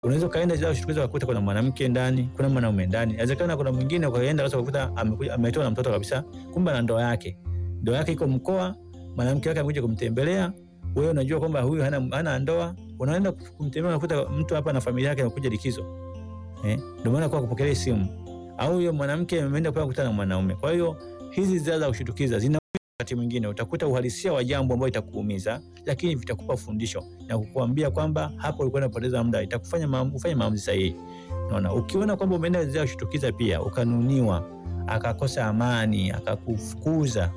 Unaweza ukaenda zile kushtukiza ukakuta kuna mwanamke ndani, kuna mwanaume ndani. Inawezekana kuna mwingine ukaenda sasa ukakuta amekuja ametoa na mtoto kabisa, kumbe na ndoa yake. Ndoa yake iko mkoa, mwanamke wake amekuja kumtembelea. Wewe unajua kwamba huyu hana, hana ndoa, unaenda kumtembelea unakuta mtu hapa na familia yake amekuja likizo. Eh? Ndio maana kwa kupokelea simu. Au huyo mwanamke ameenda kwa kukutana na mwanaume. Kwa hiyo hizi zile za kushtukiza zina wakati mwingine utakuta uhalisia wa jambo ambalo itakuumiza, lakini vitakupa fundisho na kukuambia kwamba hapo ulikuwa unapoteza muda, itakufanya maamuzi, ufanye maamuzi sahihi. Unaona, ukiona kwamba umeenda zile kushtukiza pia ukanuniwa, akakosa amani, akakufukuza,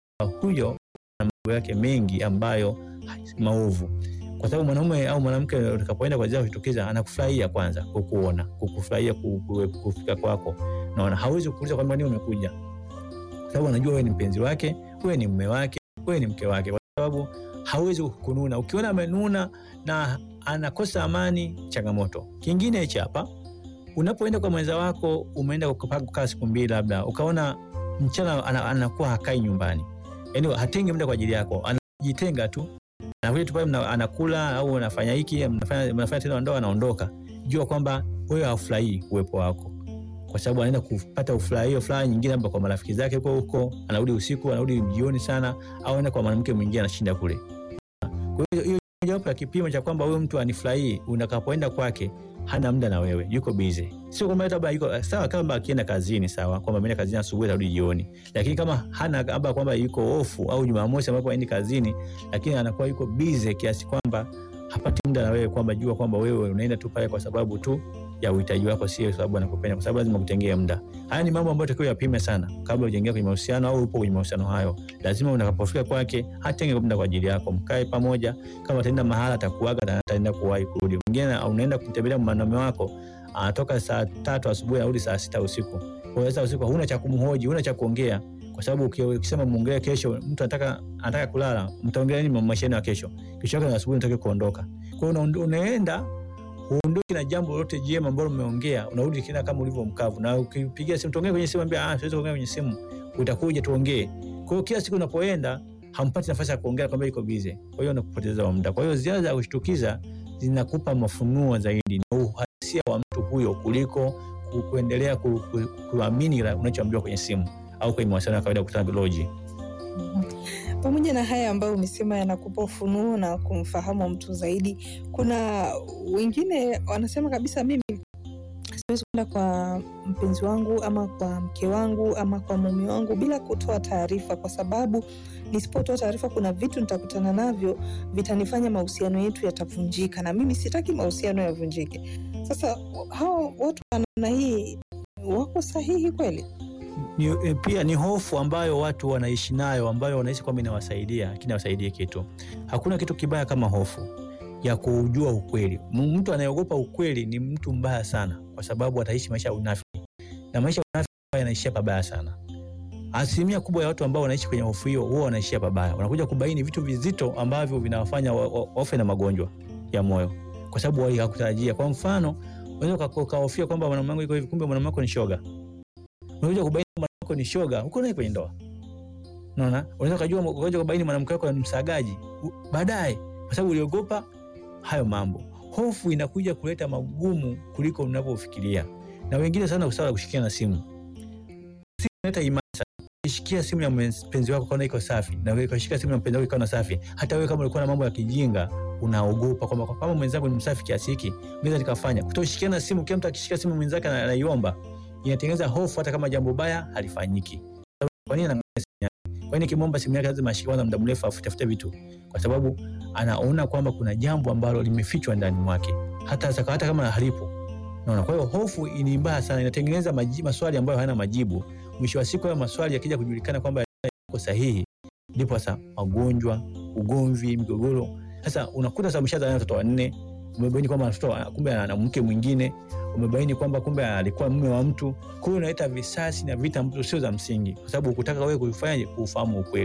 huyo na mambo yake mengi ambayo maovu kwa sababu mwanaume au mwanamke utakapoenda kwa zile kushtukiza anakufurahia kwanza kukuona, kukufurahia kufika kwako. Naona hawezi kukuuliza kwamba nini umekuja, kwa sababu anajua wewe ni mpenzi wake, wewe ni mume wake, wewe ni mke wake, kwa sababu hawezi kununa. Ukiona amenuna na anakosa amani, changamoto. Kingine hichi hapa, unapoenda kwa mwenza wako, umeenda kukaa siku mbili, labda ukaona mchana anakuwa hakai nyumbani, yaani hatengi muda kwa ajili yako, anajitenga tu anakuja tu pale anakula au anafanya hiki mnafanya mnafanya tendo la ndoa, anaondoka. Jua kwamba wewe hafurahii uwepo wako, kwa sababu anaenda kupata ufurahio furaha nyingine, labda kwa marafiki zake huko huko, anarudi usiku, anarudi jioni sana, au anaenda kwa mwanamke mwingine anashinda kule. Kwa hiyo hiyo mojawapo ya kipimo cha kwamba huyo mtu anifurahii, unakapoenda kwake hana muda na wewe, yuko busy. Sio kwamba labda yuko sawa, kama akienda kazini sawa, kwamba ameenda kazini asubuhi atarudi jioni, lakini kama hana labda kwamba yuko ofu au Jumamosi ambapo aendi kazini, lakini anakuwa yuko busy kiasi kwamba hapati muda na wewe, kwamba jua kwamba wewe unaenda tu pale kwa sababu tu ya uhitaji wako, sio sababu anakupenda, kwa sababu lazima kutengea muda. Haya ni mambo ambayo takiwa yapime sana kabla hujaingia kwenye mahusiano au upo kwenye mahusiano hayo. Lazima unakapofika kwake hatenge muda kwa ajili yako, mkae pamoja. Kama ataenda mahala atakuaga na ataenda kuwahi kurudi. Mwingine unaenda kumtembelea mwanaume wako anatoka saa tatu asubuhi anarudi saa sita usiku. Kwa hiyo usiku huna cha kumhoji, huna cha kuongea, kwa sababu ukisema muongee kesho, mtu anataka anataka kulala, mtaongea nini maisha yenu ya kesho? Kesho yake asubuhi unataka kuondoka. Kwa hiyo unaenda uondoke na jambo lolote jema ambalo umeongea, unarudi kina kama ulivyo mkavu. Na ukipigia simu tuongee kwenye simu, ambia ah, siwezi kuongea kwenye simu, utakuja tuongee. Kwa hiyo kila siku unapoenda hampati nafasi ya kuongea, kwamba iko busy. Kwa hiyo unakupoteza muda. Kwa hiyo ziara za kushtukiza zinakupa mafunuo zaidi na uhalisia wa mtu huyo kuliko kuendelea ku, ku, kuamini unachoambiwa kwenye simu au kwenye mawasiliano ya kawaida kukutana biology. Pamoja na haya ambayo umesema yanakupa ufunuo na kumfahamu mtu zaidi, kuna wengine wanasema kabisa, mimi siwezi kwenda kwa mpenzi wangu ama kwa mke wangu ama kwa mume wangu bila kutoa taarifa, kwa sababu nisipotoa taarifa, kuna vitu nitakutana navyo vitanifanya mahusiano yetu yatavunjika, na mimi sitaki mahusiano yavunjike. Sasa hao watu wa namna hii wako sahihi kweli? Ni, pia ni hofu ambayo watu wanaishi nayo ambayo wanahisi kwamba inawasaidia lakini hawasaidii kitu. Hakuna kitu kibaya kama hofu ya kujua ukweli. Mtu anayeogopa ukweli ni mtu mbaya sana, kwa sababu ataishi maisha ya unafiki, na maisha ya unafiki yanaishia pabaya sana. Asilimia kubwa ya watu ambao wanaishi kwenye hofu hiyo huwa wanaishia pabaya, wanakuja kubaini vitu vizito ambavyo vinawafanya wafe na magonjwa ya moyo, kwa sababu hawakutarajia. Kwa mfano, unaweza ukahofia kwamba mwanamke wangu iko hivi, kumbe mwanamke wako ni shoga unakuja kubaini mwanamke wako ni shoga huko naye kwenye ndoa. Unaona? Unaweza kujua ukaja kubaini mwanamke wako ni msagaji baadaye kwa sababu uliogopa hayo mambo. Hofu inakuja kuleta magumu kuliko unavyofikiria. Na wengine sana usawa kushikia na simu. Simu inaleta imani sana. Ukishikia simu ya mpenzi wako kaona iko safi na wewe ukashika simu ya mpenzi wako ikaona safi. Hata wewe kama ulikuwa na mambo ya kijinga unaogopa kwamba kama mwenzangu ni msafi kiasi hiki, naweza nikafanya. Kutoshikiana simu, kila mtu akishika simu mwenzake anaiomba inatengeneza hofu hata kama jambo baya halifanyiki. Kwa nini anaangalia simu yake? Kwa nini kimomba simu yake lazima ashike kwanza muda mrefu afutafute vitu? Kwa sababu anaona kwamba kuna jambo ambalo limefichwa ndani mwake, hata saka, hata kama halipo. Unaona, kwa hiyo hofu ni mbaya sana, inatengeneza maswali ambayo hayana majibu. Mwisho wa siku hayo maswali yakija kujulikana kwamba yako sahihi, ndipo sasa magonjwa, ugomvi, migogoro. Sasa unakuta sasa mshaza watoto wanne, umebaini kwamba mtoto kumbe ana mke mwingine umebaini kwamba kumbe alikuwa mume wa mtu. Kwa hiyo unaleta visasi na vita ambazo sio za msingi, kwa sababu ukutaka wewe kuifanya kuufahamu ukweli.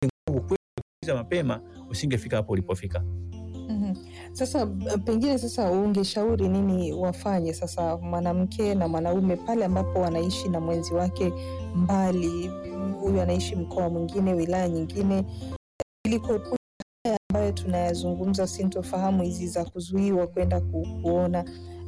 Ukweli mapema usingefika hapo ulipofika. Mm-hmm. Sasa pengine sasa ungeshauri nini wafanye sasa mwanamke na mwanaume pale ambapo wanaishi na mwenzi wake mbali, huyu anaishi mkoa mwingine, wilaya nyingine, ili kuepuka haya ambayo tunayazungumza, sintofahamu hizi za kuzuiwa kwenda ku, kuona